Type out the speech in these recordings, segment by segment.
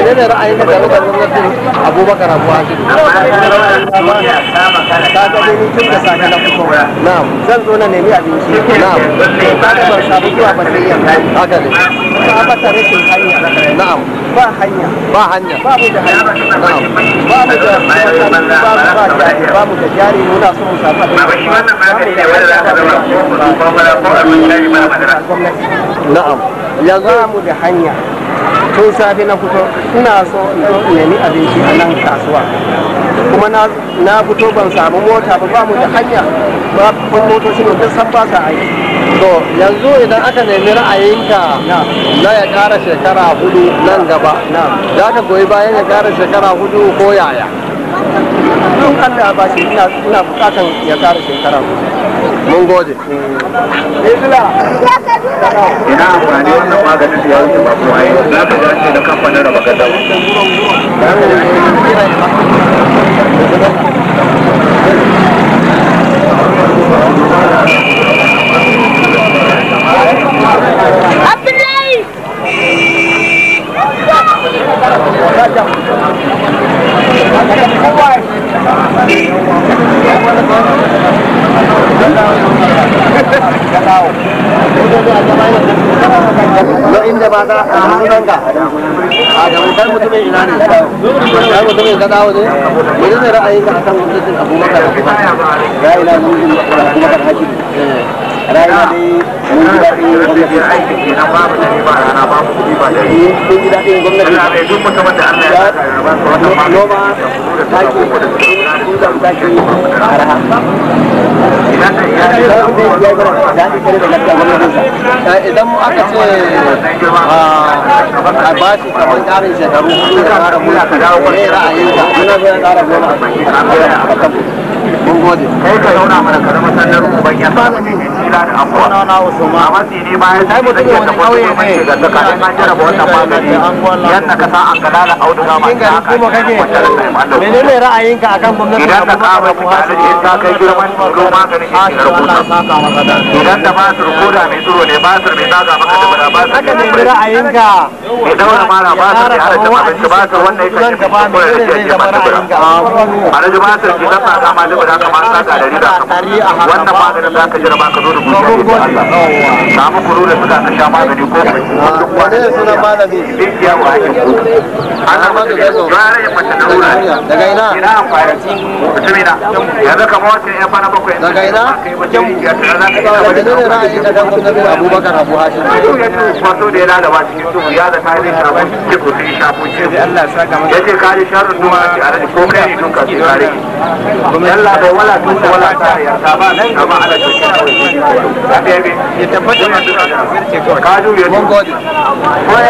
menene ra'ayin ka game da gwamnatin abubakar abu hashim ka ga dai ni tun da safe na fito na'am zan zo na nemi abinci Na'am. ka ga ban samu zuwa ba sai yamma haka ne ka mata rashin hanya na'am ba hanya ba hanya ba mu da hanya na'am ba mu da makaranta ba mu ba jari ba mu da jari muna so mu samu abin gwamnati na'am yanzu ba mu da hanya tun safe na fito ina so in zo in nemi abinci a nan kasuwa kuma na na fito ban samu mota ba ba mu da hanya ba kun motoci ne duk san ba sa aiki to yanzu idan aka nemi ra'ayinka na na ya kara shekara hudu nan gaba na za ka goyi bayan ya kara shekara hudu ko yaya tun Allah ba shi ina ina bukatan ya kara shekara mun gode ina amfani wannan maganin da ya wuce ba kuma yi za ka ga ce da kamfanin raba gada no inda ba za a hannunka a da kai mutumin ina ne kai mutumin ka dawo ne mene ne ra'ayinka akan gwamnatin abubakar ra'ayina mun ji abubakar hashim ra'ayina dai mun ji daɗin gwamnati aiki ke nan babu dare ba rana babu kuɗi ba dare mun ji daɗin gwamnati Allah bai duk mutumin da Allah ya saka ya ba su wannan magani noma taki kudan taki araha idan da iyali sai mu dai ya gara daɗi kare da lafiya gwamnatinsa Eh, idan aka ce a ba shi kamar ƙarin shekaru hudu ya ƙara mulki ne ra'ayinka muna so ya ƙara gona a kan mun gode kai ka zauna mana ka zama sannar uban yan ba ne kila da abuwa na na usman a matsi ne bayan sai mutum ya tafi wani kauye ne ga tsakanin an jarraba wannan magani yadda ka sa an kalala auduga ma cikin gari kuma kake menene ra'ayinka akan gwamnatin idan da abubakar ka abu ba shi ta kai girman tsoro maganin shi ke rubuta idan da basir koda mai tsoro ne basir mai daga maka da bada basir haka ne ra'ayinka mai daura mara basir mai hada cin abinci basir wannan ya nan kashe gaba mutum ko ya menene rike zai ce zama masu bura ra'ayinka alhaji basir ki zan saka ma dubu da kama saka da riga wannan maganin za ka jira baka zo da gudu da Allah samu kuru da suka ka sha magani ko menene sunan malami dukiya wa ake kudu ana maka gazo gara ya mace da wura daga ina ina amfani mutumina yanzu kamar wacce ya fara bakwai daga ina ya tara za ka iya wani menene ra'ayinka kan gwamnatin abubakar abu hashim ya ce kwaso da ya lalaba cikin duhu ya zata zai shafa cikin ko sai shafo ce Allah ya saka maka yace ka ji sharrin duhu a tare ko kai ne tun ka sai kare Allah bai wala tun ko wala ta ya ta ba nan gaba ala ta kira ya bebe ya tabbata ma duka da ka ju ya mun gode ko ya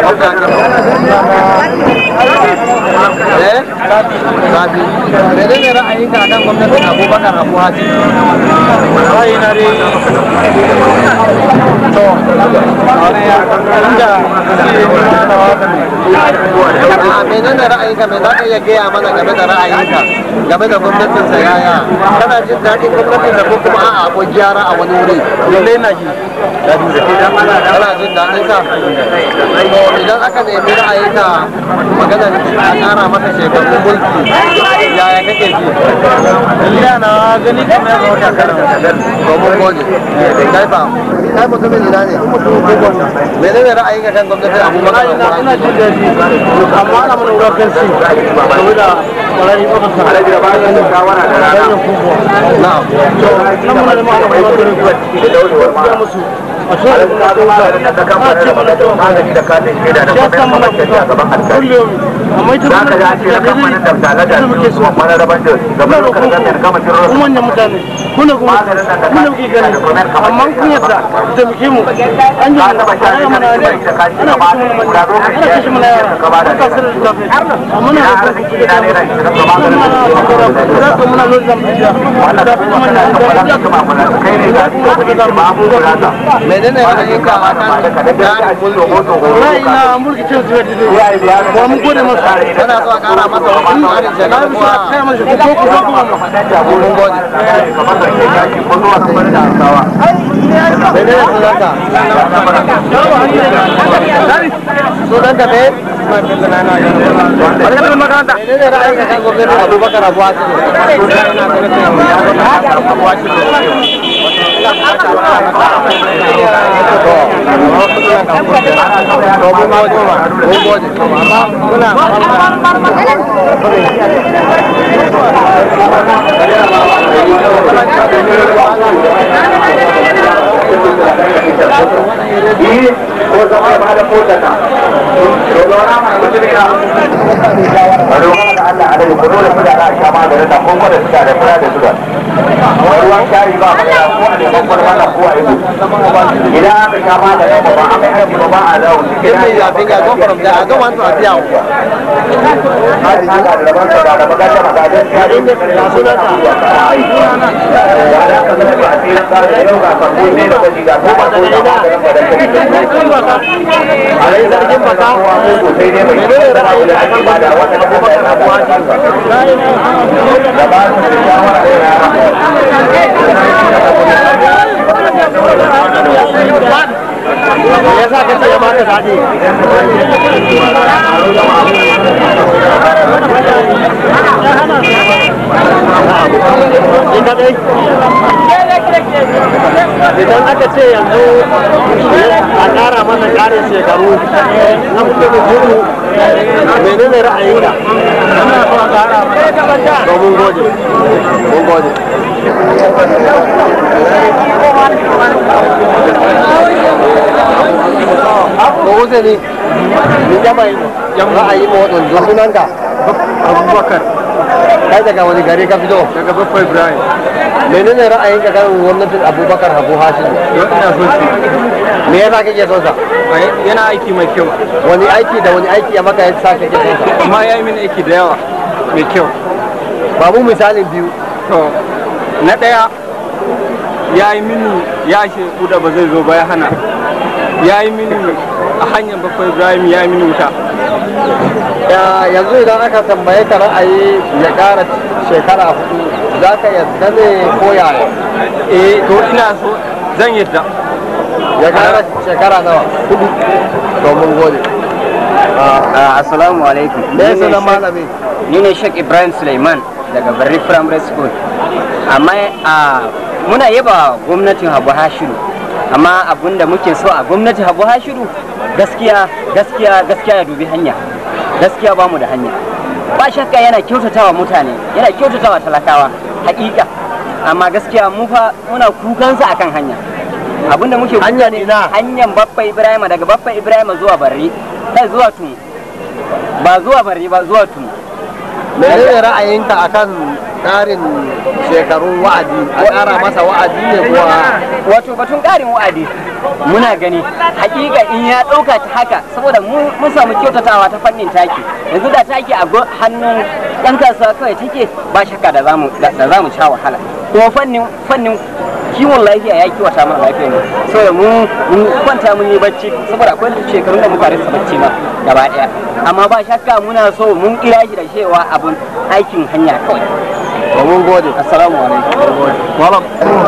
eh sabi menene ra'ayinka akan gwamnatin abubakar abu hashim ra'ayina dai to a menene ra'ayinka me za ka iya gaya mana game da ra'ayinka game da gwamnatin sa yaya kana jin daɗin gwamnatin da ko kuma a'a akwai gyara a wani wuri lallai na ji kana jin daɗin sa to idan aka nemi ra'ayinka maganar a ƙara maka shekarun mulki yaya kake ji illa na gani kamar ya zama takarar to mun gode kai fa kai mutumin ina ne menene ra'ayinka kan gwamnatin abubakar ina jin daɗi amma ana mana wurakan si saboda ƙwararri ɗaukar sa alaji da ba da shawara da rana hanyar kubuwa na'am nan mana da ma'ana mai wata rikuwa da musu a so da kuma ɗauka da a kamar ce mana ɗauka magani da katin shaida da ya kuma san mana kuma a gaban alƙali kullum amma ita za ka ji a ce da kamfanin da tare da muke so su wani rabar da gaban lokacin da ta gama jiro kuma manyan mutane kuna kuma kuna kuke gani amma kun yadda da muke mu an ji ka taba sha ana ne mana da ne da ka ana ba kashe mana da manya zo ana kashe mana yara ka ba da an kasar da tafi amma na ina da arziki ina ne da shi da ba da za ka muna lura da mu da wannan da kuma kuma kana na da da wala kuma mun kai ne da ba mu da me menene ra'ayinka a kan tsarin mulki ra'ayi na mulki cin zuwa dide ba mun gode masa kana so a kara masa wasu tsarin shekaru na bisa kai masa ku ko ku zo kuma mun gode menene sunanka sunanka me menene ra'ayinka kan gwamnatin abubakar abu yi ko zama ba da kotata to zauna mai musulika bari wani da Allah alai ko dole mu da za a sha maganin da kuma da suka da fura da suka ruwan shayi ba ba da ko a da babbar wannan ko a yi idan aka sha maganin ba ba a mai aiki ba ba a dawo cikin Give me your finger, go from there. I don't want to appear. hali na da rabon sa da magana ba da gaskiya ne da suna ta ya da ka zama ba a tsira da yau ga farko ne da kaji ga ko ba da maganin ba da a rai zargin ba ta wa ko sosai ne mai da ra'ayi da ake ba da wata da kuma yana da wani da ba su da shawara da Me yasa ka ce ya baka daɗi? Ni kadai? Idan aka ce yanzu a ƙara mana ƙarin shekaru na mutum hudu menene ra'ayinka? Ana so a ƙara mana. To mun gode. Mun gode. ko uzuri ni jama'i ra'ayi ma waɗanda sunanka abubakar kai daga wani gari ka fito daga babba ibrahim menene ra'ayinka kan gwamnatin abubakar habu hashim ina so shi me yasa kake son sa yana aiki mai kyau wani aiki da wani aiki ya maka yasa kake son sa amma ya yi mini aiki da yawa mai kyau babu misalin biyu to na ɗaya ya yi mini ya shi da ba zai zo ba ya hana ya yi mini a hanyar bakwai ibrahim ya yi mini wuta Ya- yanzu idan aka tambaye ka ra'ayi ya ƙara shekara hudu za ka yadda ne ko yaya eh to ina so zan yadda ya ƙara shekara nawa hudu to mun gode Assalamu alaikum. me sunan malami Ni ne Sheikh Ibrahim Suleiman daga Barri Primary School. Amma a muna yaba gwamnatin Habu Hashiru. Amma abinda muke so a gwamnatin Habu Hashiru gaskiya gaskiya gaskiya ya dubi hanya. Gaskiya ba mu da hanya. Ba shakka yana kyautatawa mutane, yana kyautatawa talakawa, hakika. Amma gaskiya mu fa muna kukansa akan hanya. Abinda muke Hanyar kuka ne ina? hanyar Baffa Ibrahim daga Baffa Ibrahim zuwa Barri, kai zuwa Tun. Ba zuwa Barri ba zuwa Tun. menene ra'ayinka akan ƙarin shekarun wa'adi a ƙara masa wa'adi ne kuwa wato batun ƙarin wa'adi muna gani hakika in ya ɗauka ta haka saboda mu mun samu kyautatawa ta fannin taki yanzu da taki a go- hannun ɗan kasuwa kawai take ba shakka da zamu da da zamu sha wahala kuma fannin fannin kiwon lafiya ya kiwata mana lafiyar mu saboda mu mun kwanta mun yi bacci saboda akwai shekarun da muka rasa bacci ma gaba ɗaya amma ba shakka muna so mun kira shi da cewa abun aikin hanya kawai to mun gode assalamu alaikum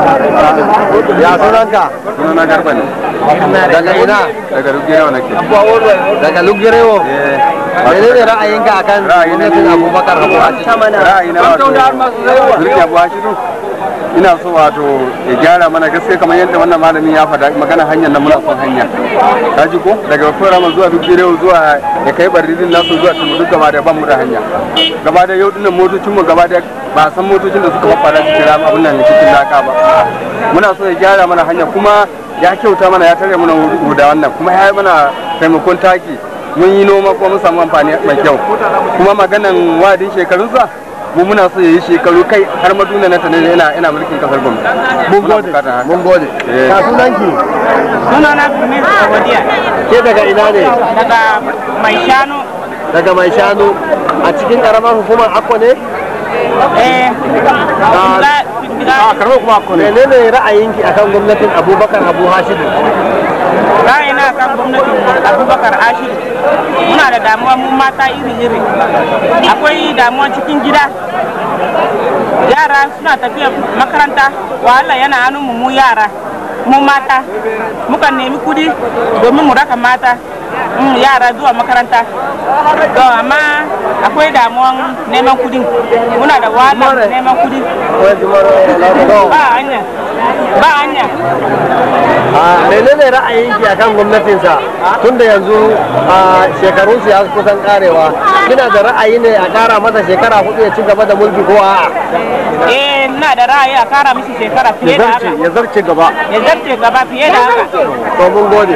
ya sunanka sunana garba ne daga ina daga rugewa nake daga lugirewo menene ra'ayinka akan gwamnatin abubakar habu hashim ra'ayi na wato mulki abu hashiru ina so wato ya gyara mana gaske kamar yadda wannan malamin ya faɗa magana hanyar nan muna son hanya ka ji ko daga rama zuwa duk girewa zuwa ya kai barridin nasu zuwa tumu duk gaba da ban mu da hanya gaba da yau dinnan motocin mu gaba da ba a san motocin da suka fara cikin rama abin nan cikin laka ba muna so ya gyara mana hanya kuma ya kyauta mana ya tare mana huda wannan kuma ya yi mana taimakon taki mun yi noma kuma mun samu amfani mai kyau kuma maganan wadin shekarunsa mu muna so ya yi shekaru kai har maduna na tanin yana yana mulkin kasar gwamnati mun gode mun gode Eh. ya sunanki sunana Tunis Obadiya ke daga ina ne daga mai shanu daga mai shanu a cikin karamar hukumar akwa ne eh, Ah. da a karɓar kuma ko ne menene ra'ayinki akan gwamnatin abubakar abu hashidu ra'ayina kan gwamnatin abubakar ashiru muna da damuwa mu mata iri-iri akwai damuwa cikin gida yara suna tafiya makaranta wahala yana hannun mu mu yara mu mata mukan nemi kudi domin mu raka mata mm, yara zuwa makaranta to amma akwai damuwan neman kudi muna da wahala neman kudi ba hanya ba hanya a menene ra'ayinki akan gwamnatinsa tunda yanzu a shekarun su ya kusan karewa kina da ra'ayi ne a kara masa shekara hudu ya ci gaba da mulki ko a'a eh ina da ra'ayi a kara mishi shekara fiye da haka ya zarce gaba ya zarce gaba fiye da haka to mun gode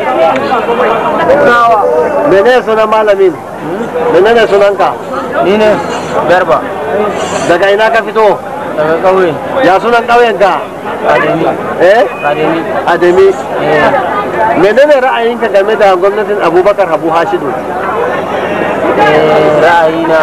menene sunan malamin menene sunanka ni ne garba daga ina ka fito daga ƙauye ya sunan ƙauyen ka ademi eh ademi ademi menene ra'ayinka game da gwamnatin abubakar habu hashidu ra'ayina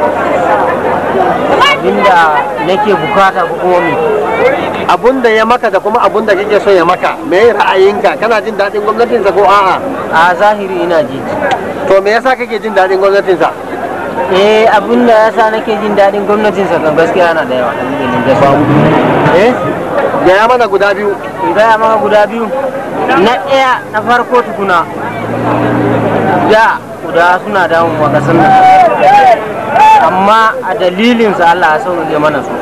abinda nake bukata ko kuma me abun da ya maka da kuma abun da kake so ya maka me ra'ayinka kana jin daɗin gwamnatinsa ko a'a a zahiri ina ji to me yasa kake jin daɗin gwamnatinsa eh abinda yasa nake jin daɗin gwamnatin sa kan gaskiya yana da yawa dalilin da babu eh gaya mana guda biyu in gaya maka guda biyu na ɗaya na farko tukuna da guda suna damun wa ƙasar nan amma a dalilin sa Allah ya sauke mana su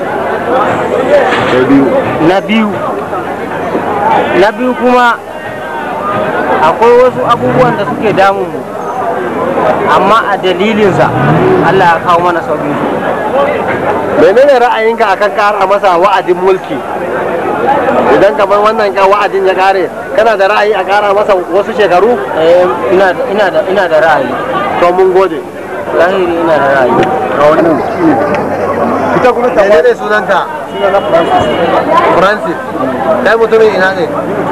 na biyu na biyu kuma akwai wasu abubuwan da suke damun mu amma a dalilinsa Allah ya kawo mana sauƙin su menene ra'ayinka akan kara masa wa'adin mulki idan kamar wannan ka wa'adin ya kare kana da ra'ayi a kara masa wasu shekaru Eh, ina da ina da ina da ra'ayi to mun gode zahiri ina da ra'ayi ita kuma ta menene sunanka Francis kai mutumin ina ne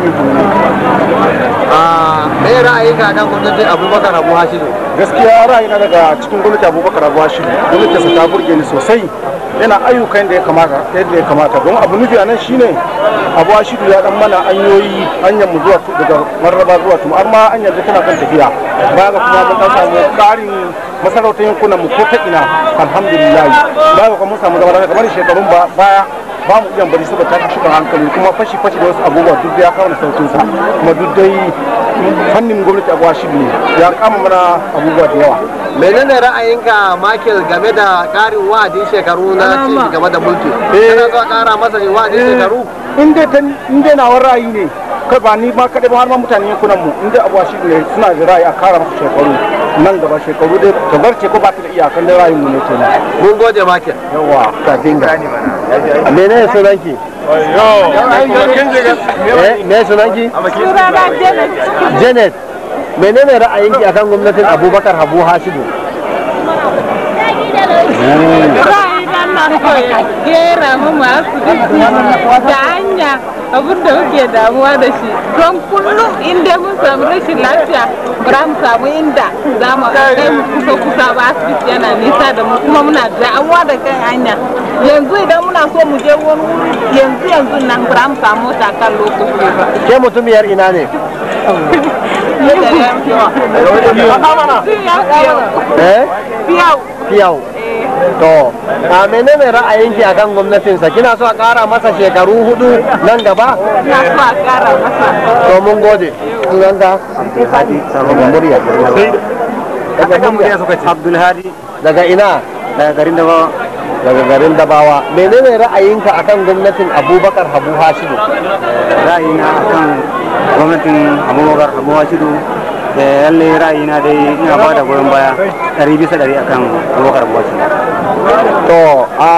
a me ra'ayinka akan gwamnatin Abubakar Abu Hashidu gaskiya ra'ayina daga cikin gwamnati abubakar abu shi gwamnatinsa ta burge ni sosai yana ayyukan da ya kamata yadda ya kamata don abu nufi a nan shine abu ashidu ya dan mana hanyoyi hanyar mu zuwa daga marraba zuwa tuma amma hanyar da tana kan tafiya baya ga kuma mun dan samu karin masarautar yankunan mu ko ta ina alhamdulillah baya ga kuma mun samu zama lafiya kamar shekarun ba baya ba mu iya bari saboda ta shuka hankali kuma fashi fashi da wasu abubuwa duk da ya kawo da sautin sa kuma duk dai fannin gwamnati abu ashidu ne ya kama mana abubuwa da yawa menene ra'ayinka Michael game da karin wa'adin shekaru na ci gaba da mulki kana so a kara masa wa'adin shekaru in dai ta in dai nawar ra'ayi ne kai ba ni ma kadai ba har ma mutanen yankunan mu in dai abuwa shi ne suna da ra'ayi a kara masa shekaru nan gaba shekaru dai ta zarce ko ba ta da iyakan dai ra'ayin mu ne kenan mun gode Michael yawa kafin ga menene sunanki eh me sunanki Janet menene ra'ayinki akan gwamnatin Abubakar Habu Hashidu Ra'ayin na so ya gera mu masu da hanya abin da muke damuwa da shi don kullum inda mun samu rashin lafiya ba mu samu inda za mu kai mu kusa kusa ba asibiti yana nisa da mu kuma muna damuwa da kan hanya yanzu idan muna so mu je wani wuri yanzu yanzu nan ba mu samu mota kan lokaci ba. ke mutumiyar ina ne eh Fiyau. Fiyau. To, a menene ra'ayinki akan gwamnatinsa? Kina so a ƙara masa shekaru hudu nan gaba? Na so a kara masa. To mun gode. Sunanka? Abdulhadi Sarwaba Murya. Daga murya suka ce. Abdulhadi Daga ina? daga garin Dabawa Daga garin Dabawa. Menene ra'ayinka akan gwamnatin Abubakar Habu Hashidu? ra'ayina akan gwamnatin Abubakar Abu Hashidu da lalle ra'ayina dai ina ba da goyon baya ɗari bisa ɗari akan Abubakar Abu Hashidu To, a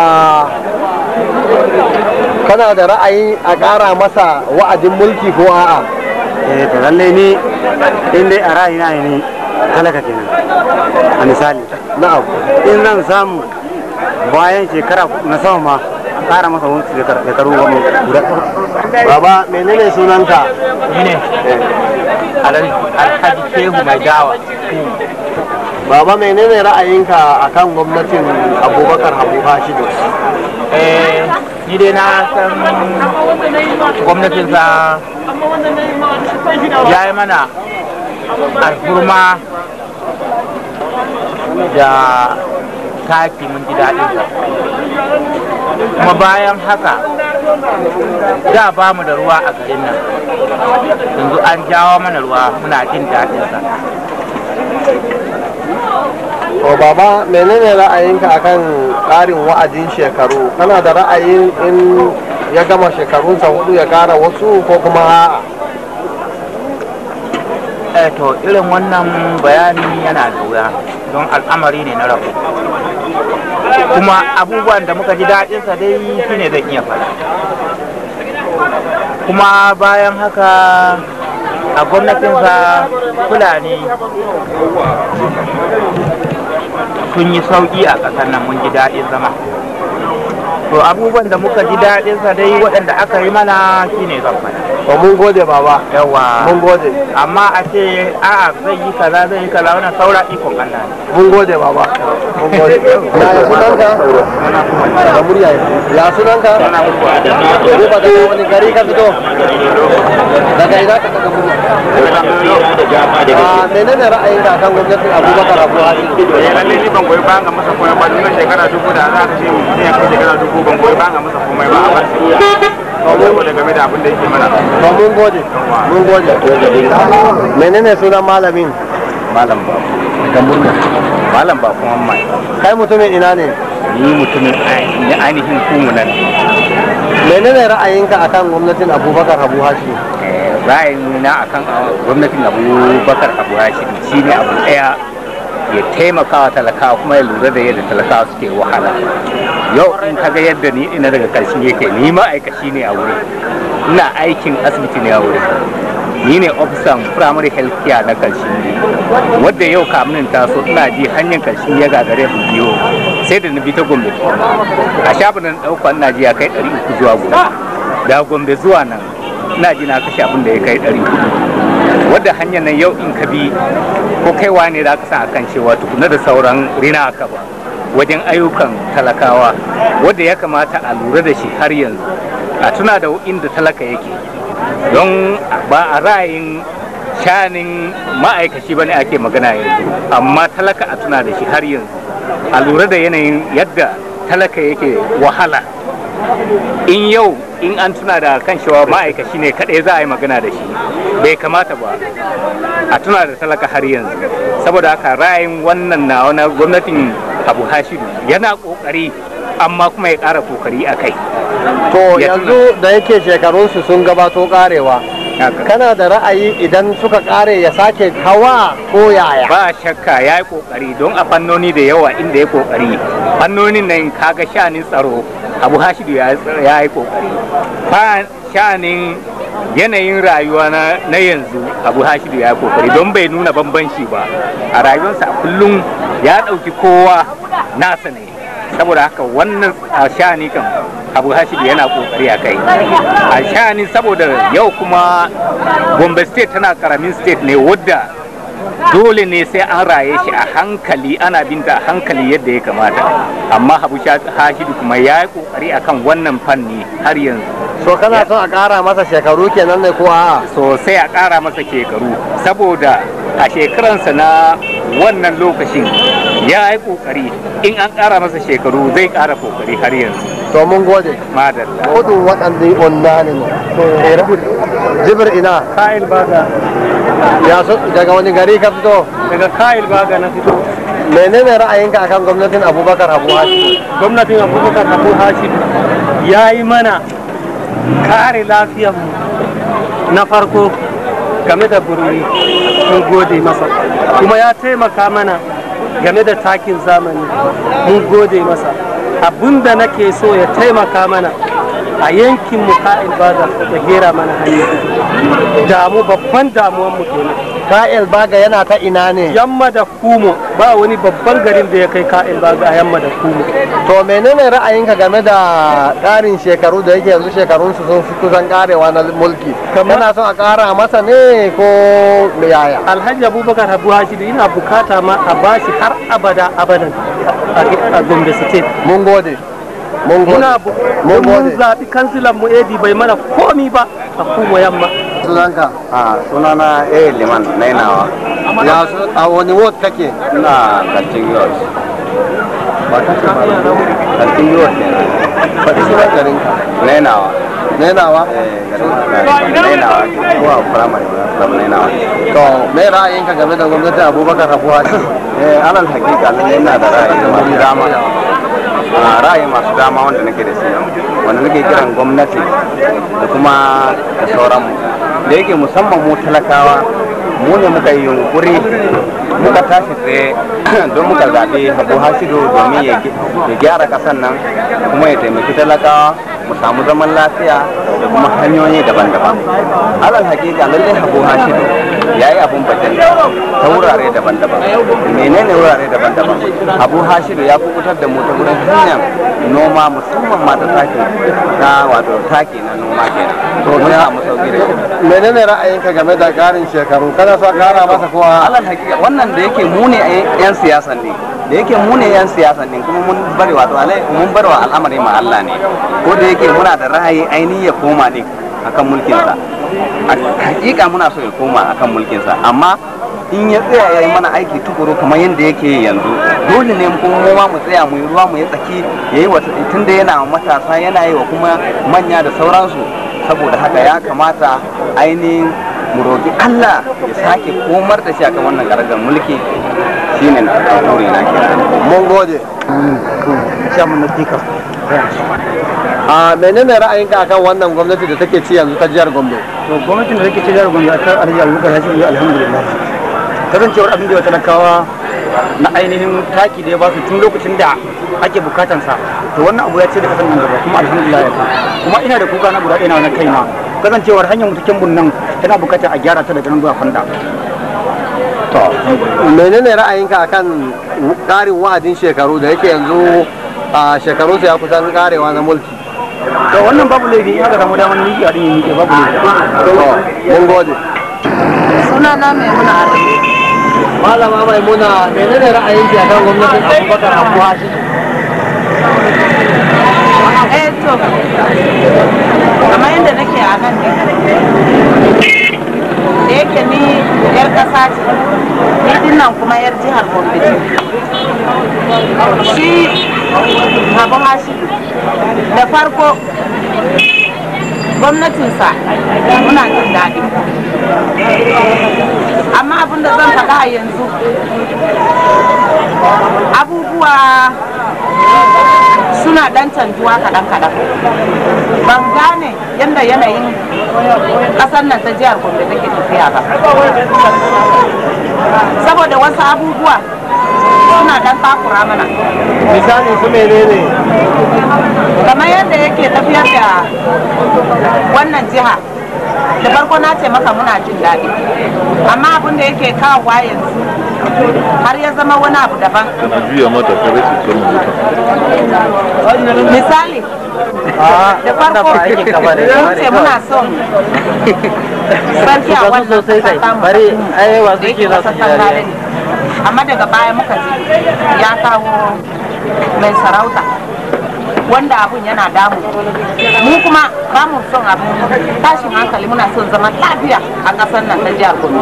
kana da ra'ayi a ƙara masa wa'adin mulki ko a'a? eh to lalle ni in dai a ra'ayina ne ni talaka kenan a misali Na'am. in zan samu bayan shekara na sama ma a ƙara masa wani shekaru goma guda Baba, menene sunanka? ne alhaji shehu mai dawa Baba menene ra'ayinka akan gwamnatin Abubakar Habu Hashidu? eh ni dai na san gwamnatinsa ya yi mana alfurma da taki mun ji daɗinsa kuma bayan haka da ba mu da ruwa a garin nan yanzu an jawo mana ruwa muna jin daɗinsa to baba menene ra'ayinka akan ƙarin wa'adin shekaru kana da ra'ayin in ya gama shekarunsa hudu ya ƙara wasu ko kuma a'a eh to irin wannan bayani yana da wuya don al'amari ne na rabu kuma abubuwan da muka ji daɗinsa dai shine zan iya faɗa kuma bayan haka a gwamnatinsa fulani sun yi sauƙi a ƙasar nan mun ji daɗin zama to abubuwan da muka ji daɗinsa dai waɗanda aka yi mana shine zan faɗa to mun gode baba yawa mun gode amma a ce a'a zai yi kaza zai yi kaza wannan saura ikon Allah ne mun gode baba mun gode ya sunanka da murya ya sunanka ko ba daga wani gari ka fito daga ina ka daga murya a menene ra'ayinka akan gwamnatin abubakar abu hadi eh lalle ni ban goyi bayan ga masa komai ba duk shekara dubu da za ka ce mutum ya kai shekara dubu ban goyi bayan ga masa komai ba a bar shi saboda game da abin da yake mana to mun gode mun gode menene sunan malamin malam ba daga murna malam ba kuma mai kai mutumin ina ne ni mutumin ni ainihin kumu nan menene ra'ayinka akan gwamnatin abubakar abu hashi ra'ayin na akan gwamnatin abubakar abu hashim shine abu daya ya taimaka wa talakawa kuma ya lura da yadda talakawa suke wahala yau in kaga yadda ni ina daga karshen yake ni ma'aikaci ne a wuri ina aikin asibiti ne a wuri ni ne ofisan primary health care na karshen ne wadda yau kamunin taso ina ji hanyar karshen ya gagare mu biyo sai da na bi ta gombe a shafin da na ɗauka ina ji ya kai ɗari uku zuwa gombe da gombe zuwa nan ina ji na kashe abin da ya kai ɗari uku wadda hanyar nan yau in ka bi ko kaiwa ne za ka san akan cewa tukuna da sauran rina ka ba wajen ayyukan talakawa wadda ya kamata a lura da shi har yanzu a tuna da inda talaka yake don ba a ra'ayin shanin ma'aikaci ba ne ake magana yanzu amma talaka a tuna da shi har yanzu a lura da yanayin yadda talaka yake wahala in yau in an tuna da kan cewa ma'aikaci ne kaɗai za a yi magana da shi bai kamata ba a tuna da talaka har yanzu saboda haka ra'ayin wannan na wani gwamnatin abu hashidu yana ƙoƙari amma kuma ya ƙara ƙoƙari a kai to Ya yanzu da yake shekarunsu sun gabato karewa kana da ra'ayi idan suka kare ya sake hawa ko yaya ba shakka ya yi ƙoƙari don a fannoni da yawa inda ya ƙoƙari fannonin nan kaga shanin tsaro abu hashidu ya ya yi ƙoƙari fa shanin yanayin rayuwa na, na yanzu abu hashidu ya yi ƙoƙari don bai nuna bambanci ba a rayuwarsa a kullum ya ɗauki kowa nasa ne saboda haka wannan a shani kan abu hashidu yana ƙoƙari a kai a shani saboda yau kuma gombe state tana karamin state ne wadda dole ne sai an raye shi a hankali ana binta a hankali yadda ya kamata amma habu hashidu kuma ya yi kokari akan wannan fanni har yanzu so kana son a kara masa shekaru kenan ne ko a'a sosai a ƙara masa shekaru saboda a shekaransa na wannan lokacin ya yi kokari in an ƙara masa shekaru zai ƙara kokari har yanzu to mun gode madalla gudun waɗanda onnani ne jibir ina Ka'il baga ya so daga wani gari ka fito daga Ka'il baga na fito. menene ra'ayinka akan gwamnatin abubakar abu hashi Gwamnatin Abubakar Abu Hashim ya yi mana kare lafiyarmu na farko game da bururi mun gode masa kuma ya taimaka mana game da takin zamani mun gode masa abinda nake so ya taimaka mana a yankin mu ka'il baga da gera mana hanya damu babban damuwan mu kenan ka'il baga yana ta ina ne yamma da kumo ba wani babban garin da ya kai ka'il baga a yamma da kumo to menene ra'ayinka game da ƙarin shekaru da yake yanzu shekarunsu sun fi kusan karewa na mulki kana son a ƙara masa ne ko yaya alhaji abubakar abu hashidu ina bukata ma a bashi har abada abadan a- a gombe state mun gode Mun gode. muna bu- Mun mun gode. zaɓi kansilan mu edi bai mana komi ba a kuma yamma sunanka a sunana eh liman nainawa ya su a wani ward kake ina kantin yos ba kake ba kantin yos ne faɗi sunan garinka nainawa nainawa eh garin nainawa ke zuwa firamare firamare nainawa to me ra'ayinka game da gwamnatin abubakar rabuwa eh alal hakika lalle ina da ra'ayi masu dama a ra'ayi masu dama wanda nake da shi wanda nake kiran gwamnati da kuma da sauranmu da yake musamman mu talakawa mu ne muka yi yunkuri muka tashi tsaye don muka zaɓi abu hashidu domin ya ya gyara ƙasar nan kuma ya taimaki talakawa mu samu zaman lafiya da kuma hanyoyi daban-daban alal hakika lallai abu hashidu ya yi abun bajin ta wurare daban-daban menene wurare daban-daban abu hashidu ya kubutar da mu ta wurin hanyar noma musamman ma da taki na wato taki na noma kenan to mun samu sauki da shi menene ra'ayinka game da ƙarin shekaru kana so a ƙara masa kowa alal hakika wannan da yake mu ne yan siyasan ne da yake mu ne yan siyasan ne kuma mun bari wato alai mun bar wa al'amari ma Allah ne ko da yake muna da ra'ayi ainihi ya koma ne akan mulkin sa hakika muna so ya koma akan mulkin sa amma in ya tsaya ya yi mana aiki tukuru kamar yadda yake yi yanzu dole ne kuma mu ma mu tsaya mu yi ruwa mu yi tsaki ya yi wata tunda yana wa matasa yana yi wa kuma manya da sauransu saboda haka ya kamata ainihin mu roƙi Allah ya sake komar da shi akan wannan karagar mulki shine na buri na kenan mun gode shamun na tika a menene ra'ayinka akan wannan gwamnati da take ci yanzu ta jihar gombe to gwamnatin da take ce jihar gombe a kan alhaji abubakar ya ce alhamdulillah kasancewar abin da ya talakawa na ainihin taki da ya basu tun lokacin da ake bukatansa to wannan abu ya ce da kasan nan gaba kuma alhamdulillah ya kuma ina da kuka na guda ɗaya na kaina kasancewar hanyar mutukin bunnan tana bukatar a gyara ta daga nan zuwa fanda to menene ra'ayinka akan ƙarin wa'adin shekaru da yake yanzu a shekarunsa ya kusan karewa na mulki to wannan babu laifi in aka samu damar miki a dinga miki babu laifi to mun gode suna na mai muna arabi malama maimuna menene ra'ayinki akan gwamnatin abubakar abuwa shi eh to kamar yadda nake a nan ne da yake ni yar ƙasa ce ni dinnan kuma yar jihar gombe ce shi abu hashi da farko gwamnatinsa muna jin daɗi amma abin da zan faɗa a yanzu abubuwa suna ɗan canjuwa kaɗan-kaɗan ban gane yadda yanayin ƙasar nan ta jihar gombe take tafiya ba saboda wasu abubuwa suna ɗan takura mana misali su menene kamar yadda yake tafiyar da wannan jiha da farko na ce maka muna jin daɗi amma abin da yake kawowa yanzu har ya zama wani abu daban juya mata kare su ce mu misali da farko mun ce muna son sarki a wannan kasa tamu da yake kasa tangare ne amma daga baya muka ji ya kawo mai sarauta wanda abun yana damu mu kuma ba mu son abu tashin hankali muna son zaman lafiya a ƙasar nan ta jihar Gombe.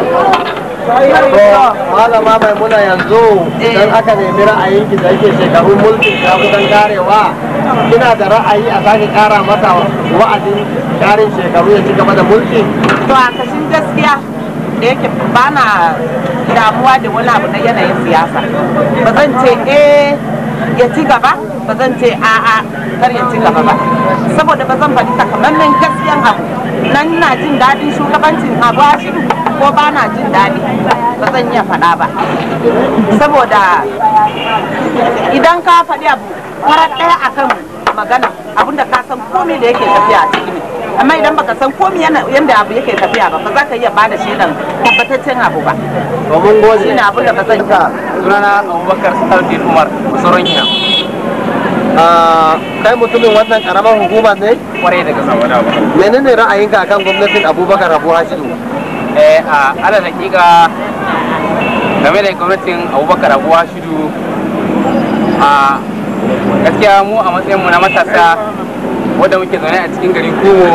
malama maimuna yanzu idan aka nemi ra'ayinki da yake shekarun mulkin ta kusan karewa kina da ra'ayi a sake kara masa wa'adin karin shekaru ya ci gaba da mulki To a kashin gaskiya da yake ba na damuwa da wani abu na yanayin siyasa ba zan ce eh ya ci gaba ba zan ce a'a kar ya ci gaba ba saboda ba zan faɗi takamaiman gaskiyan abu nan na jin daɗin shugabancin abu ashiru ko ba na jin daɗi ba zan iya faɗa ba saboda idan ka faɗi abu farar ɗaya akan magana abinda ka san komai da yake tafiya a ciki ne amma idan baka san komai yanda abu yake tafiya ba ba za ka iya bada shaidan tabbataccen abu ba to mun gode shine abin da ba zan yi sunana abubakar sardin umar sauran hina Ah, kai mutumin wannan karamar hukuma ne kwarai daga samuwa ba menene ra'ayinka akan gwamnatin abubakar abu hashidu eh a ala hakika game da gwamnatin abubakar abuwa shidu a gaskiya mu a matsayin mu na matasa wanda muke zaune a cikin garin kumo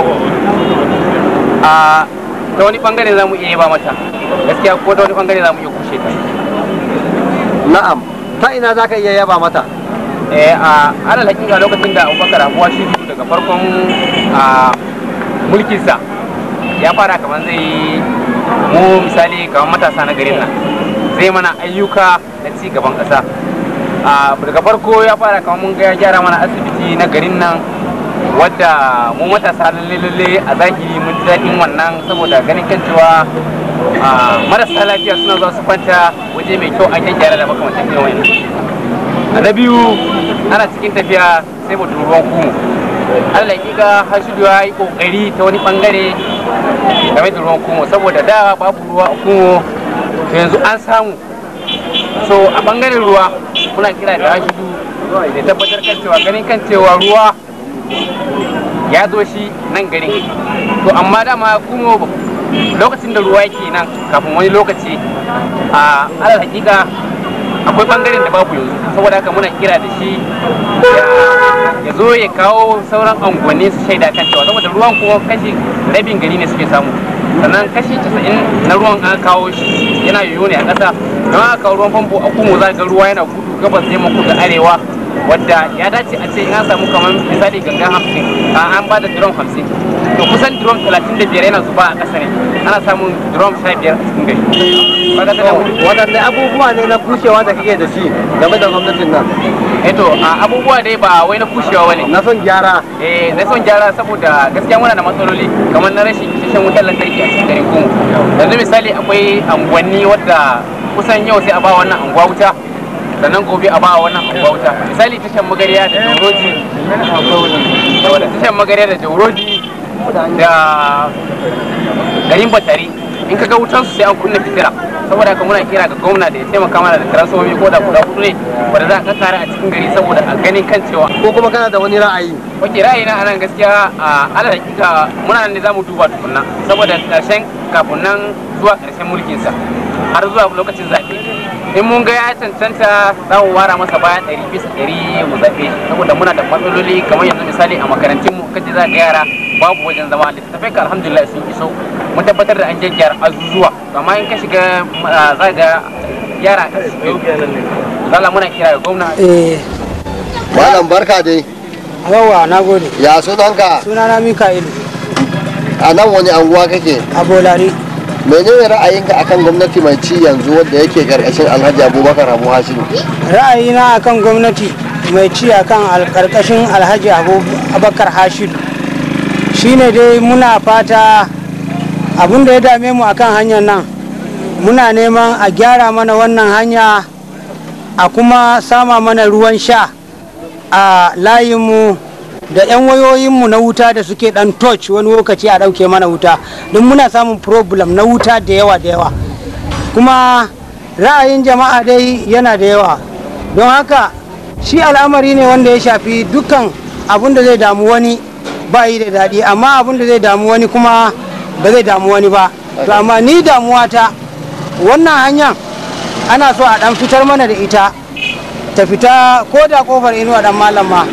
a ta wani bangare za mu iya ba mata gaskiya ko ta wani bangare za mu iya kushe ta na'am ta ina za ka iya yaba mata eh a alal hakika lokacin da abubakar abuwa shi daga farkon a mulkinsa ya fara kamar zai mu misali kamar matasa na garin nan zai mana ayyuka na ci gaban ƙasa a daga farko ya fara kamar mun ga ya gyara mana asibiti na garin nan wadda mu matasa lalle lalle a zahiri mun ji daɗin wannan saboda ganin kan cewa a marasa lafiya suna zuwa su kwanta waje mai kyau ake gyara da makamantan irin wannan na biyu ana cikin tafiya sai mu ruwan kumu Allah hakika hashidu ya yi kokari ta wani bangare game da ruwan kumo saboda da babu ruwa a kumo to yanzu an samu so a bangaren ruwa muna kira da hashidu da tabbatar kan cewa ganin kan cewa ruwa ya zo shi nan garin to amma dama kumo lokacin da ruwa yake nan kafin wani lokaci a alal hakika akwai bangaren da babu yanzu saboda haka muna kira da shi ya zo ya kawo sauran unguwanni su shaida kan cewa saboda ruwan kuma kashi rabin gari ne suke samu sannan kashi 90 na ruwan an kawo shi yana yoyo ne a ƙasa don aka kawo ruwan famfo a kuma za ga ruwa yana gudu gabas yamma kudu arewa wadda ya dace a ce in an samu kamar misali ganga hamsin an ba da drum hamsin to kusan drum talatin da biyar yana zuba a ƙasa ne ana samun drum sha biyar a cikin gari waɗanne abubuwa ne na kushewa da kake da shi game da gwamnatin nan eto a abubuwa dai ba wai na kushewa bane na son gyara eh na son gyara saboda gaskiya muna da matsaloli kamar na rashin isasshen wutar lantarki a cikin garin kuma yanzu misali akwai anguwanni wadda kusan yau sai a ba wannan anguwa wuta sannan gobe a ba wannan anguwa wuta misali tashan magariya da jauroji da tashan magariya da jauroji da garin batari in ka ga wutan su sai an kunna fitila saboda haka muna kira ga gwamna da ya taimaka mana da transformi ko da guda hudu ne wanda za a kakkara a cikin gari saboda a ganin kan cewa ko kuma kana da wani ra'ayi ok ra'ayi na anan gaskiya a ala hakika muna nan ne zamu duba tukunna saboda karshen kafin nan zuwa karshen mulkinsa har zuwa lokacin zaɓe in mun ga ya cancanta za mu wara masa baya ɗari bisa ɗari mu zaɓe shi saboda muna da matsaloli kamar yanzu misali a makarantun mu kaje za ga yara babu wajen zama littattafai ka alhamdulillah sun iso mun tabbatar da an gyaggyara azuzuwa amma in ka shiga za ga yara a cikin zala muna kira ga gwamna malam barka dai yawa na gode ya sunanka sunana mika'ilu a nan wani anguwa kake a bolari menene ra'ayinka akan gwamnati mai ci yanzu wadda yake karkashin alhaji abubakar abu hashidu ra'ayina akan gwamnati mai ci akan karkashin alhaji abubakar hashidu shine dai muna fata abin da ya dame mu akan hanyar nan muna neman a gyara mana wannan hanya a kuma sama mana ruwan sha a layinmu da 'yan wayoyinmu na wuta da suke dan touch wani lokaci a ɗauke mana wuta don muna samun problem na wuta da yawa da yawa kuma ra'ayin jama'a dai yana da yawa don haka shi al'amari ne wanda ya shafi dukkan abin da zai damu wani ba yi da daɗi amma abin da zai damu wani kuma ba zai damu wani ba to amma ni damuwa ta wannan hanyar ana so a ɗan fitar mana da ita ta fita ko da kofar inuwa dan malama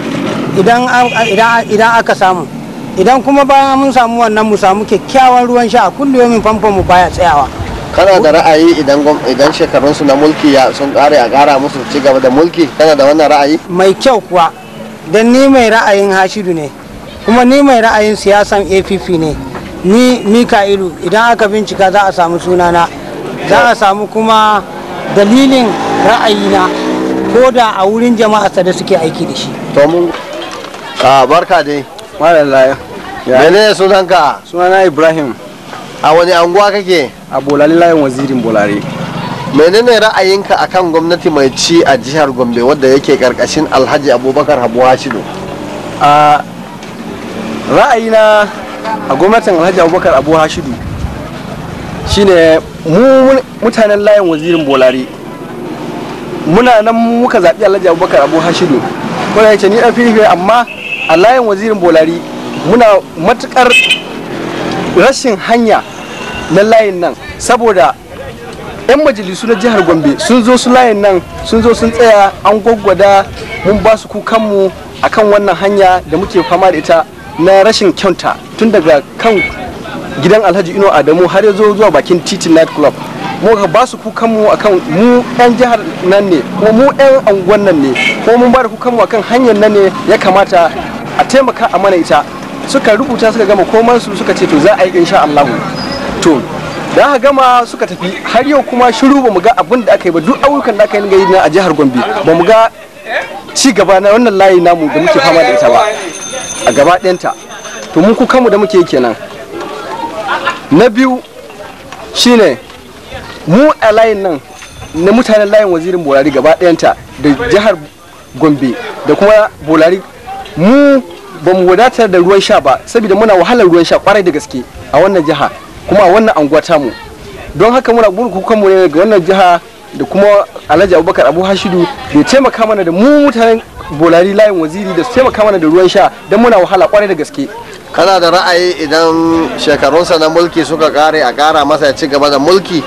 idan aka samu idan kuma bayan mun samu wannan mu samu kyakkyawan ruwan sha a kullum famfon mu baya tsayawa kana da ra'ayi idan idan shekarunsu na mulki ya sun kare a kara musu ci gaba da mulki kana da wannan ra'ayi mai kyau kuwa don ni mai ra'ayin hashidu ne kuma ni mai ra'ayin siyasan app ne ni mika'ilu idan aka bincika za a samu sunana za a samu kuma dalilin ra'ayina ko da a wurin jama'a da suke aiki da shi to mun a barka dai malalla mene sunanka sunana ibrahim a wani anguwa kake a bolari layin wazirin bolari menene ra'ayinka akan gwamnati mai ci a jihar gombe wadda yake karkashin alhaji abubakar habu hashidu a ra'ayina a gwamnatin alhaji abubakar abu hashidu shine mu mutanen layin wazirin bolari muna nan muka zaɓi alhaji abubakar abu hashidu ko da yake ni ɗan fili amma a layin wazirin bolari muna matukar rashin hanya na layin nan saboda yan majalisu na jihar gombe sun zo su layin nan sun zo sun tsaya an gwaggwada mun ba su kukanmu akan wannan hanya da muke fama da ita na rashin kyauta tun daga kan gidan alhaji ino adamu har ya zo zuwa bakin titin night club muka ba su kukanmu akan mu yan jihar nan ne kuma mu yan anguwan nan ne kuma mun ba da kukanmu akan hanyar nan ne ya kamata a taimaka a mana ita suka rubuta suka gama komansu suka ce to za a yi insha Allah to da aka gama suka tafi har yau kuma shiru ba mu ga abin da aka yi ba duk ayyukan da aka yi yi a jihar Gombe ba mu ga ci gaba na wannan layi namu da muke fama da ita ba a gaba ɗayanta to mun kuka mu da muke yi kenan na biyu shine mu a layin nan na mutanen layin wazirin bolari gaba ɗayanta da jihar Gombe da kuma bolari mu ba mu wadatar da ruwan sha ba saboda muna wahalar ruwan sha kwarai da gaske a wannan jiha kuma a wannan anguwa tamu don haka muna burkukan mu ne ga wannan jiha da kuma alhaji abubakar abu hashidu da taimaka mana da mu mutanen bolari layin waziri da su taimaka mana da ruwan sha don muna wahala kwarai da gaske kana da ra'ayi idan shekarunsa na mulki suka kare a kara masa ya ci gaba da mulki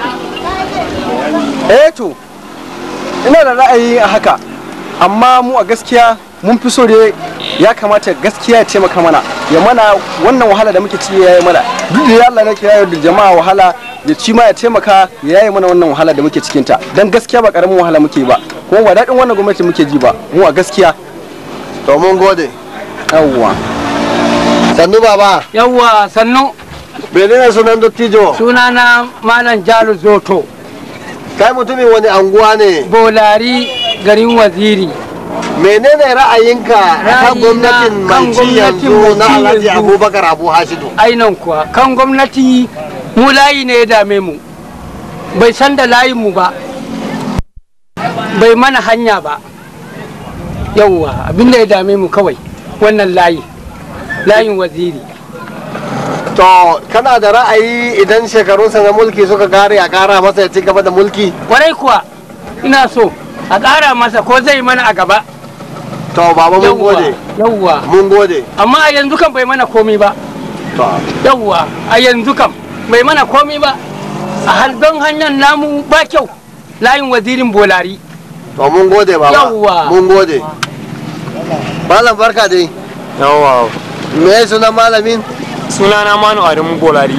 eh to ina da ra'ayi a haka amma mu a gaskiya mun fi so dai ya kamata gaskiya ya taimaka mana ya mana wannan wahala da muke ci ya yi mana duk da Allah ne kira da jama'a wahala ya ci ma ya taimaka ya yi mana wannan wahala da muke cikin ta dan gaskiya ba karamin wahala muke ba kuma ba daɗin wannan gwamnati muke ji ba mu a gaskiya to mun gode yawwa sannu baba yawwa sannu menene sunan dottijo sunana malam jalu zoto kai mutumin wani anguwa ne bolari garin waziri menene ra'ayinka kan gwamnatin kan mai ci gwamnatin yanzu mai na ci alhaji yanzu. abubakar abu hashidu ainan kuwa kan gwamnati mu layi ne ya dame mu bai san da layin mu ba bai mana hanya ba yawwa abinda ya dame mu kawai wannan layi layin waziri to kana da ra'ayi idan shekarunsa na mulki suka kare a kara masa ya ci gaba da mulki kwarai kuwa ina so a ƙara masa ko zai mana a gaba to baba mun Yawwa, gode yawwa mun gode amma a yanzu kan bai mana komi ba to yawwa a yanzu kam bai mana komi ba a halban hanyar namu ba kyau layin wazirin bolari to mun gode baba Yawwa. mun gode malam barka dai yawa me sunan malamin sunana manu adamu bolari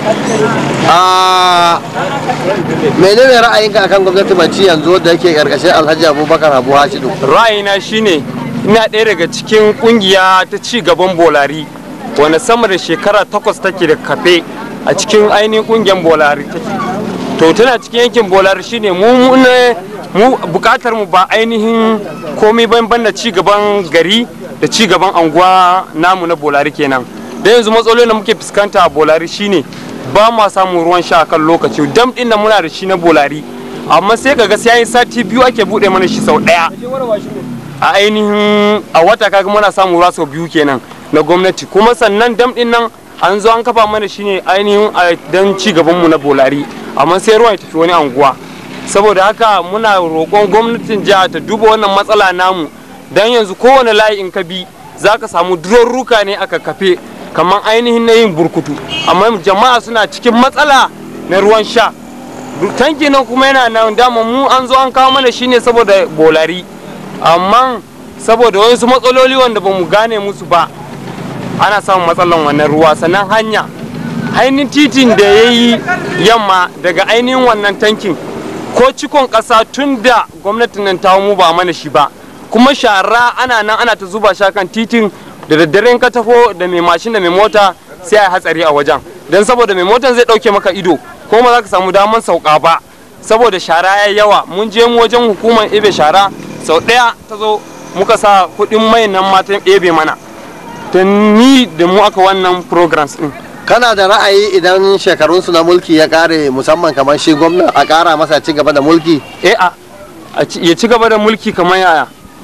a menene ra'ayinka akan gwamnati mai ci yanzu da yake karkashin alhaji abubakar abu hashidu ra'ayina shine ina ɗaya daga cikin ƙungiya ta ci gaban bolari wanda sama da shekara takwas take da kafe a cikin ainihin ƙungiyar bolari take to tana cikin yankin bolari shine mu mu ne mu bukatar mu ba ainihin komai ban ban da ci gaban gari da ci gaban anguwa namu na bolari kenan da yanzu matsalolin da muke fuskanta a bolari shine ba ma samun ruwan sha kan lokaci dam din nan muna da shi na bolari amma sai kaga sai yayin sati biyu ake bude mana shi sau daya a ainihin a wata kaga muna samun ruwa sau biyu kenan na gwamnati kuma sannan dam din nan an zo an kafa mana shi ne ainihin a dan ci gaban mu na bolari amma sai ruwan ya tafi wani anguwa saboda haka muna roƙon gwamnatin jiha ta duba wannan matsala namu dan yanzu kowane layi in ka bi za ka samu durarruka ne aka kafe kamar ainihin na yin burkutu amma jama'a suna cikin matsala na ruwan sha tanki nan kuma yana nan dama mu an zo an kawo mana shine saboda bolari amma saboda wasu matsaloli wanda ba mu gane musu ba ana samun matsalan wannan ruwa sannan hanya ainihin titin da ya yi yamma daga ainihin wannan tankin ko cikon ƙasa tun da gwamnatin nan ta mu ba mana shi ba kuma shara ana nan ana ta zuba shi kan titin da daddare in ka tafo da mai mashin da mai mota sai a yi hatsari a wajen don saboda mai motan zai ɗauke maka ido ko ba za ka samu daman sauka ba saboda shara ya yawa mun je mu wajen hukumar ebe shara sau ɗaya ta zo muka sa kuɗin mai nan matan ebe mana ta ni da mu aka wannan programs ɗin kana da ra'ayi idan shekarunsu na mulki ya kare musamman kamar shi gwamna a kara masa ya ci gaba da mulki eh a a ci- ya ci gaba da mulki kamar yaya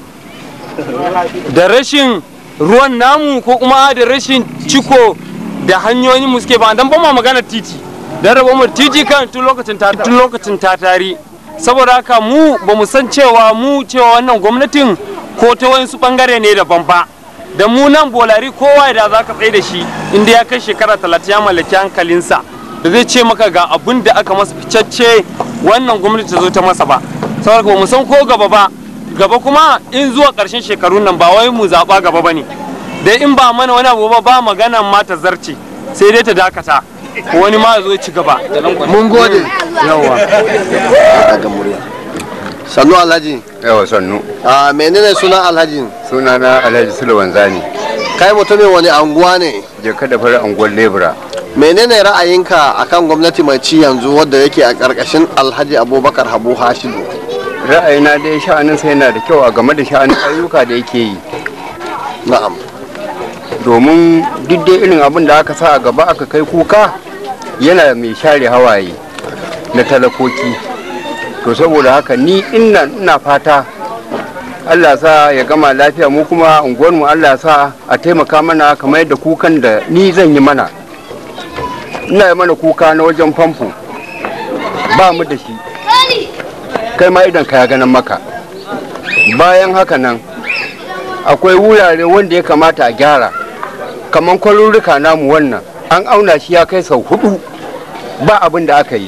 da rashin ruwan namu ko kuma da rashin ciko da hanyoyin mu suke ba dan ba ma magana titi dan rabo mu titi kan tun lokacin ta tun lokacin ta tari saboda haka mu ba mu san cewa mu cewa wannan gwamnatin ko ta wayansu bangare ne daban ba da mu nan bolari kowa da za ka tsaye da shi inda ya kai shekara talatin ya mallaki hankalinsa da zai ce maka ga abun da aka masa ficacce wannan gwamnati ta zo ta masa ba saboda ba mu san ko gaba ba gaba kuma in zuwa ƙarshen shekarun nan ba wai mu zaɓa gaba ba ne dai in ba mana wani abu ba ba maganan ma ta zarce sai dai ta dakata wani ma ya zo ya ci gaba mun gode yawa daga murya sannu alhaji yawa sannu a menene sunan alhaji suna na alhaji sulaiman zani kai mutumin wani anguwa ne je kada fara anguwar lebura menene ra'ayinka akan gwamnati mai ci yanzu wadda yake a ƙarƙashin alhaji abubakar habu hashidu ra'ayina dai sha'anin sa yana da kyau a game da sha'anin ayyuka da yake yi na'am domin duk dai irin abin da aka sa a gaba aka kai kuka yana mai share hawaye na talakoki to saboda haka ni ina ina fata Allah sa ya gama lafiya mu kuma unguwarmu Allah sa a taimaka mana kamar yadda kukan da ni zan yi mana ina yi mana kuka na wajen famfo ba mu da shi kai ma idan ka ya ganin maka bayan haka nan akwai wurare wanda ya kamata a gyara kamar kwarurruka namu wannan an auna shi ya kai sau hudu ba abin da aka yi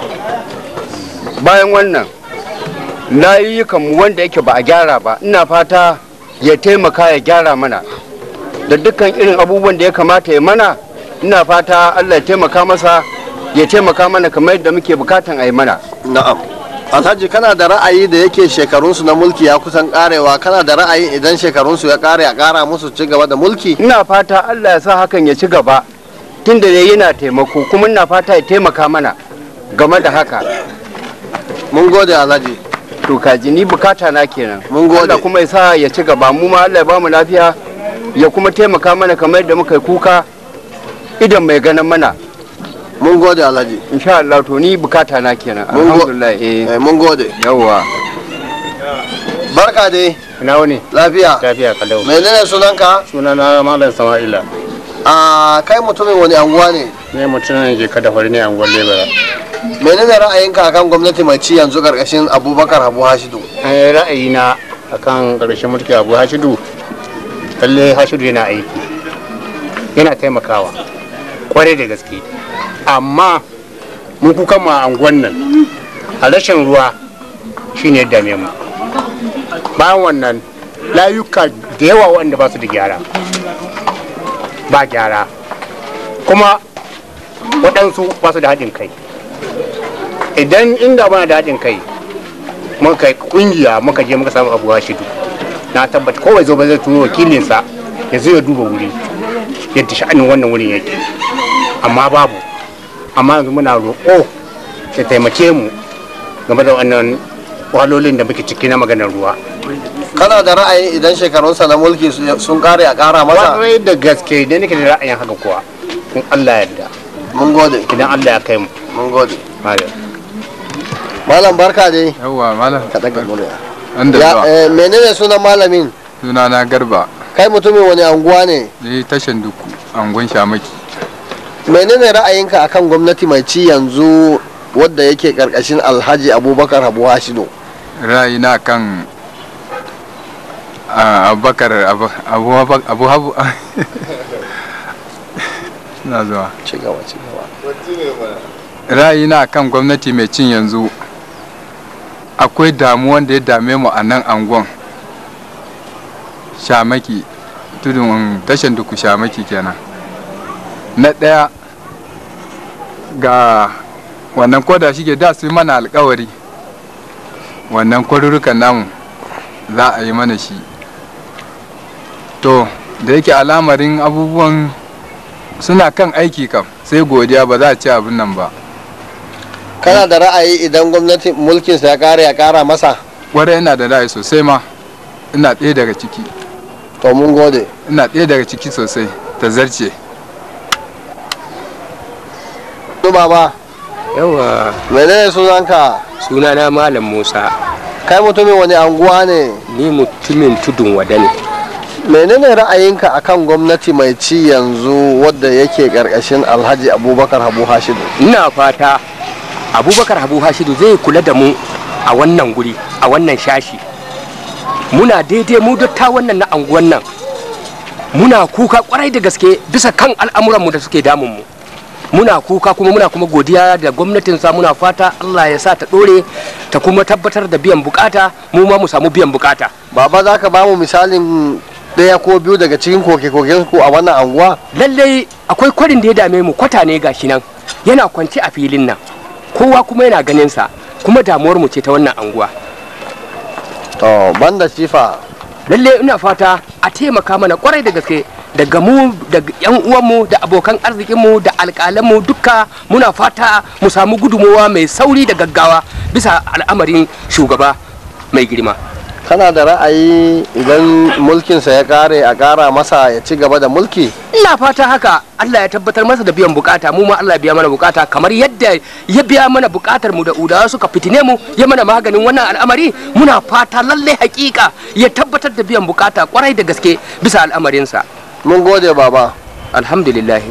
bayan wannan layukanmu wanda yake ba a gyara ba ina fata ya taimaka ya gyara mana da dukkan irin abubuwan da ya kamata ya mana ina fata allah ya taimaka masa ya taimaka mana kamar yadda muke bukatan a yi mana na'am alhaji kana da ra'ayi da yake shekarunsu na mulki ya kusan karewa kana da ra'ayi idan shekarunsu ya kare a kara musu ci gaba da mulki ina fata allah ya sa hakan ya ci gaba tunda dai yana taimako kuma ina fata ya taimaka mana game da haka mun gode alhaji to kaji ni bukata na kenan mun gode Allah kuma ya sa ya ci gaba mu ma Allah ya bamu lafiya ya kuma taimaka mana kamar yadda muka yi kuka idan mai ganin mana mun gode alhaji insha Allah to ni bukata na kenan Mun go- alhamdulillah eh mun gode yawa barka dai ina wani lafiya lafiya kalau menene sunanka sunana malam sama'ila a kai mutumin wani anguwa ne ne mutumin ke kada fari ne anguwar lebara menene ra'ayinka akan gwamnati mai ci yanzu karkashin abubakar habu hashidu eh ra'ayina akan karshen mulki abu hashidu lalle hashidu yana aiki yana taimakawa kwarai da gaske amma mun kuka ma anguwan nan a rashin ruwa shine ya dame mu bayan wannan layuka da yawa wanda ba su da gyara ba gyara kuma waɗansu ba su da haɗin kai idan inda bana da haɗin kai muka yi ƙungiya muka je muka samu abuwa shidu na tabbata kowai zo ba zai turo wakilinsa ya zo ya duba wuri yadda sha'anin wannan wurin yake amma babu amma yanzu muna roƙo ya taimake mu game da wannan wahalolin da muke ciki na maganar ruwa kana da ra'ayi idan shekarunsa na mulki su- sun kare a kara masa kwarai da gaske idan nake da ra'ayin haka kuwa in Allah ya yarda mun gode idan Allah ya kai mu mun gode Malam. malam barka dai yawwa malam ka daga murya an da ya zuwa eh, menene sunan malamin suna na garba kai mutumin wani anguwa ne ne tashan duku angon shamaki menene ra'ayinka akan gwamnati mai ci yanzu wadda yake karkashin alhaji abubakar habu hashidu ra'ayina kan ah, abubakar abu abu abu abu na zuwa ci gaba ci gaba ra'ayina kan gwamnati mai cin yanzu akwai damuwan da ya dame mu a nan angon shamaki tudun tashan duku shamaki kenan na ɗaya ga wannan koda shi ke da su yi mana alkawari wannan kwarurukan namu za a yi mana shi to da yake alamarin abubuwan suna kan aiki kam sai godiya ba za a ci abin nan ba kana da ra'ayi idan gwamnati mulkinsa ya kare ya kara masa kwarai ina da ra'ayi sosai ma ina ɗaya daga ciki to mun gode ina ɗaya daga ciki sosai ta zarce Duba ba yawa menene sunanka sunana malam musa kai mutumin wani anguwa ne ni mutumin tudun wada ne menene ra'ayinka akan gwamnati mai ci yanzu wadda yake karkashin alhaji abubakar habu hashidu ina fata abubakar habu hashidu zai kula da mu a wannan guri a wannan shashi muna daidai mu dotta wannan na anguwan nan muna kuka kwarai da gaske bisa kan al'amuranmu da suke damun mu muna kuka kuma muna kuma godiya da gwamnatin sa muna fata Allah ya sa ta dore ta kuma tabbatar da biyan bukata mu ma mu samu biyan bukata baba za ka ba mu misalin ɗaya ko biyu daga cikin koke-koken ku a wannan anguwa lallai akwai kwarin da ya dame mu kwata ne gashi nan yana kwance a filin nan kowa kuma yana ganin sa kuma damuwar mu ce ta wannan anguwa to banda sifa lalle ina fata a taimaka mana kwarai da gaske daga mu da yan uwanmu da abokan arzikinmu da alƙalanmu duka muna fata mu samu gudunmowa mai sauri da gaggawa bisa al'amarin shugaba mai girma kana da ra'ayi idan mulkinsa ya kare a kara masa ya ci gaba da mulki ina fata haka Allah ya tabbatar masa da biyan bukata mu ma Allah ya biya mana bukata kamar yadda ya biya mana bukatar mu da udawa suka fitine mu ya mana maganin wannan al'amari muna fata lalle hakika ya tabbatar da biyan bukata kwarai da gaske bisa al'amarinsa mun gode baba alhamdulillah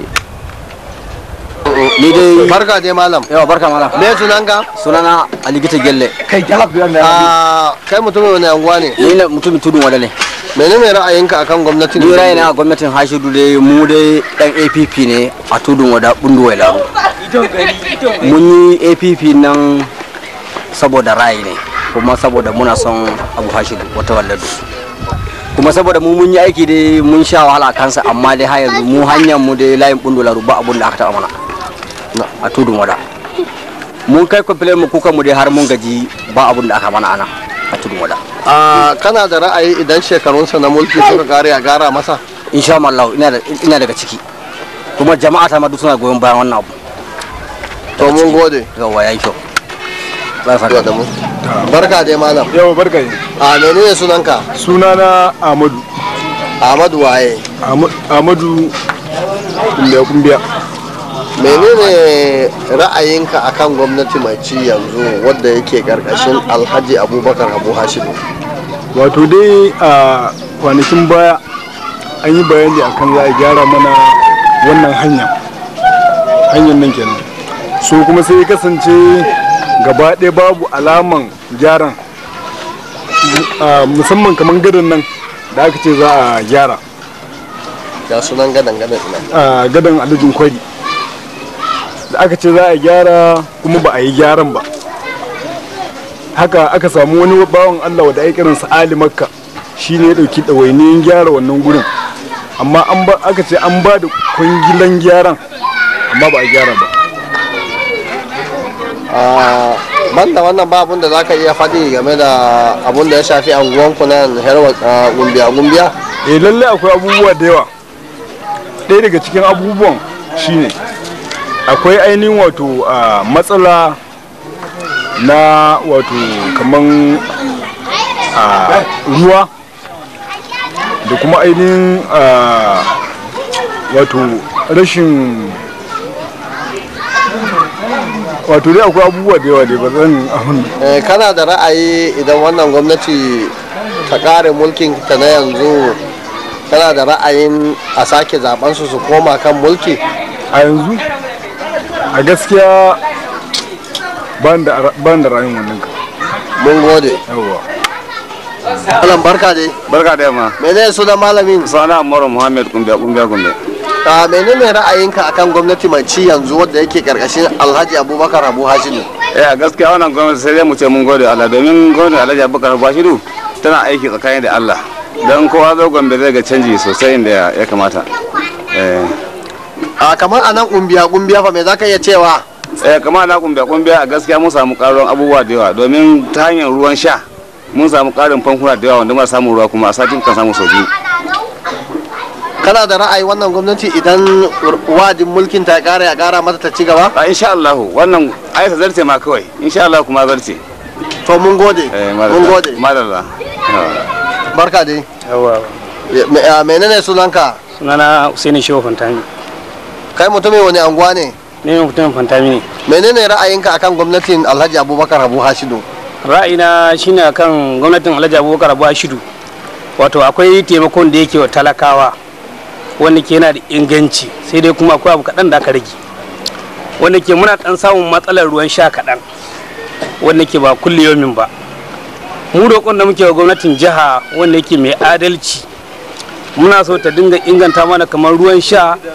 ni dai barka dai malam yawa barka malam me sunanka sunana aligita gelle kai jalab a kai mutumin wani anguwa ne ni ne mutumin tudun wada ne menene ra'ayinka akan gwamnatin ni ra'ayina a gwamnatin hashidu dai mu dai dan app ne a tudun wada bundu wai laro mun yi app nan saboda ra'ayi ne kuma saboda muna son abu hashidu wata walladu kuma saboda mu mun yi aiki dai mun sha wahala kansa amma dai har yanzu mu hanyar mu dai layin bundu laro ba abun da aka taba mana a tudun wada mun kai complain mu kuka mu dai har mun gaji ba abun da aka mana ana a tudun wada a kana da ra'ayi idan shekarunsa na mulki suka kare a gara masa insha Allah ina da ina daga ciki kuma jama'a ta ma duk suna goyon bayan wannan abu to mun gode yawa yayi kyau barka da mu barka dai malam yawa barka ne a menene sunanka sunana Ahmadu Ahmadu waye Ahmadu kumbiya kumbiya menene ra'ayinka akan gwamnati mai ci yanzu wadda yake karkashin alhaji abubakar abu hashidu wato dai a kwanakin baya an yi bayani akan za a gyara mana wannan hanya hanyar nan kenan so kuma sai ya kasance gaba ɗaya babu alaman gyaran musamman kamar gadon nan da aka ce za a gyara ya sunan gadan gadan ina a gadon alujin kwari da aka ce za a gyara kuma ba a yi gyaran ba haka aka samu wani bawan allah wadda ya kiransa ali makka shi ne ya ɗauki ɗawainiyin gyara wannan gurin amma an ba aka ce an ba da kwangilan gyaran amma ba a gyara ba banda wannan ba abun da za ka iya faɗi game da abun da ya shafi anguwanku nan herwa gumbiya gumbiya eh lalle akwai abubuwa da yawa ɗaya daga cikin abubuwan shine akwai ainihin wato matsala na wato kaman ruwa da kuma ainihin wato rashin wato dai akwai abubuwa da yawa dai ba zan ahun kana da ra'ayi idan wannan gwamnati ta kare mulkin ta na yanzu kana da ra'ayin a sake zaben su su koma kan mulki a yanzu a gaskiya ban da ra'ayin wannan ka mun gode yawa Malam barka dai. Barka da yamma. Menene sunan malamin? Sana Umaru Muhammad Kumbiya Kumbiya Kumbiya. a menene ra'ayinka akan gwamnati mai ci yanzu wadda yake karkashin alhaji abubakar abu hashidu eh a gaskiya wannan gwamnati sai dai mu ce mun gode Allah domin gwamnati alhaji abubakar abu hashidu tana aiki tsakanin da Allah don kowa zo gombe zai ga canji sosai inda ya kamata a kamar anan kumbiya kumbiya fa me zaka iya cewa eh kamar na kumbiya kumbiya a gaskiya mun samu karuwan abubuwa da yawa domin ta hanyar ruwan sha mun samu karin famfuna da yawa wanda muna samun ruwa kuma a satin kan samu sau biyu kana da ra'ayi wannan gwamnati idan wajin mulkin ta kara ya kara mata ta ci gaba a insha Allah wannan ai ta zarce ma kawai insha Allah kuma zarce to mun gode mun gode madalla barka dai yawa menene sunanka sunana Usaini Shehu Fantami kai mutumin wani anguwa ne ne mutumin Fantami ne menene ra'ayinka akan gwamnatin Alhaji Abubakar Abu Hashidu ra'ayina shine akan gwamnatin Alhaji Abubakar Abu Hashidu wato akwai taimakon da yake wa talakawa wanda ke yana da inganci sai dai kuma akwai abu kaɗan da aka rage wanda ke muna ɗan samun matsalar ruwan sha kaɗan wanda ke ba kulle yomin ba mu roƙon da muke wa gwamnatin jiha wanda yake mai adalci muna so ta dinga inganta mana kamar ruwan sha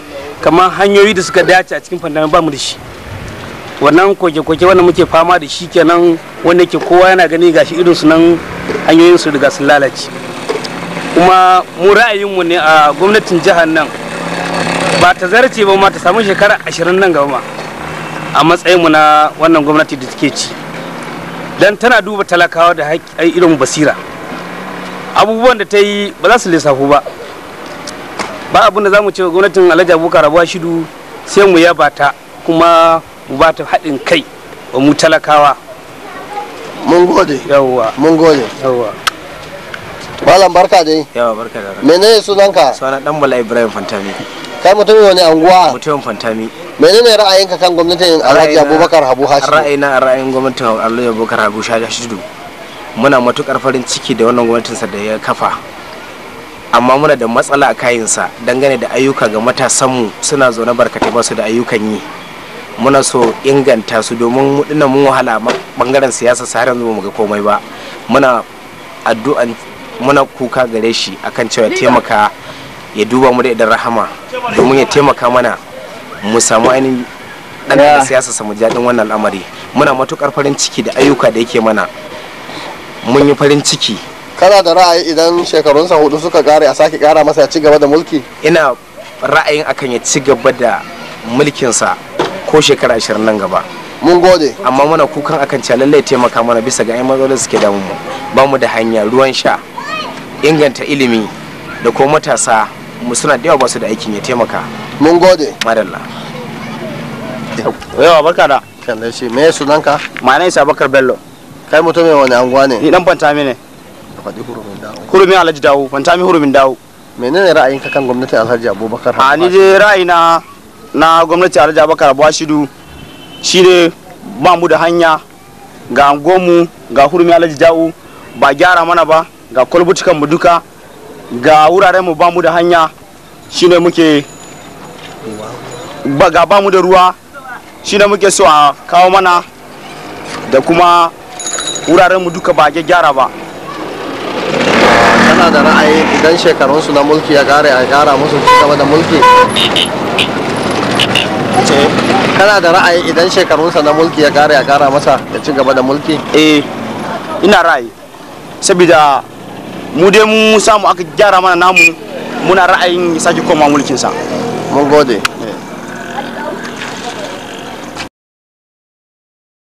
kamar hanyoyi da suka dace a cikin fandami ba mu da shi wannan koke-koke wanda muke fama da shi kenan wanda ke kowa yana gani gashi irin su nan hanyoyin su riga sun lalace kuma mu ra'ayinmu ne a gwamnatin jihar nan ba ta zarce ba ma ta samu shekara ashirin nan gaba ma a matsayinmu na wannan gwamnati da take ci dan tana duba talakawa da haƙƙi irin basira abubuwan da ta yi ba za su lissafu ba ba abin da za mu ce wa gwamnatin alhaji abubakar rabuwa shidu sai mu yaba ta kuma mu ba ta haɗin kai wa mu talakawa mun gode yawwa mun gode yawwa malam barka dai yawa barka da rana menene sunanka suna dan bala ibrahim fantami kai mutumin wani anguwa mutumin fantami menene ra'ayinka kan gwamnatin alhaji Ra'ayina- abubakar habu hashim ra'ayina a ra'ayin gwamnatin alhaji abubakar habu hashidu muna matukar farin ciki da wannan gwamnatinsa da ya kafa amma muna da matsala a kayansa dangane da ayyuka ga matasanmu suna zaune barkatai ba su da ayyukan yi muna so inganta su domin mu dinnan mun wahala a bangaren siyasa sa har yanzu ba mu ga komai ba muna addu'an muna kuka gare shi akan cewa ya taimaka ya duba mu da idan rahama domin ya taimaka mana mu samu ainihin dan da siyasa samu jaɗin wannan al'amari muna matukar farin ciki da ayyuka da yake mana mun yi farin ciki kana da ra'ayi idan shekarunsa hudu suka kare a sake kara masa ya ci gaba da mulki ina ra'ayin akan ya ci gaba da mulkinsa ko shekara ashirin nan gaba mun gode amma muna kukan akan cewa lallai taimaka mana bisa ga yan matsalolin suke damu mu ba mu da hanya ruwan sha inganta ilimi da kuma matasa mu suna da yawa ba su da aikin ya taimaka mun gode madalla yawa barka da kan da shi me sunanka ma nai sabakar bello kai mutumin wani anguwa ne ni dan fantami ne faɗi hurumin dawo hurumin alhaji dawo fantami hurumin dawo menene ra'ayinka kan gwamnatin alhaji abubakar a ni dai ra'ayina na gwamnati alhaji abubakar abubashidu shine ba mu da hanya ga angonmu ga hurumi alhaji dawo ba gyara mana ba ga kwalbutukan mu duka ga wuraren mu ba mu da hanya shine muke ba ga ba mu da ruwa shine muke so a kawo mana da kuma wuraren mu duka ba a gyara ba kana da ra'ayi idan shekarunsu na mulki ya kare a kara musu ci gaba da mulki kana da ra'ayi idan shekarunsa na mulki ya kare a kara masa ya ci gaba da mulki eh ina ra'ayi saboda mu dai mun samu aka gyara mana namu muna ra'ayin ya sake koma mulkinsa mun gode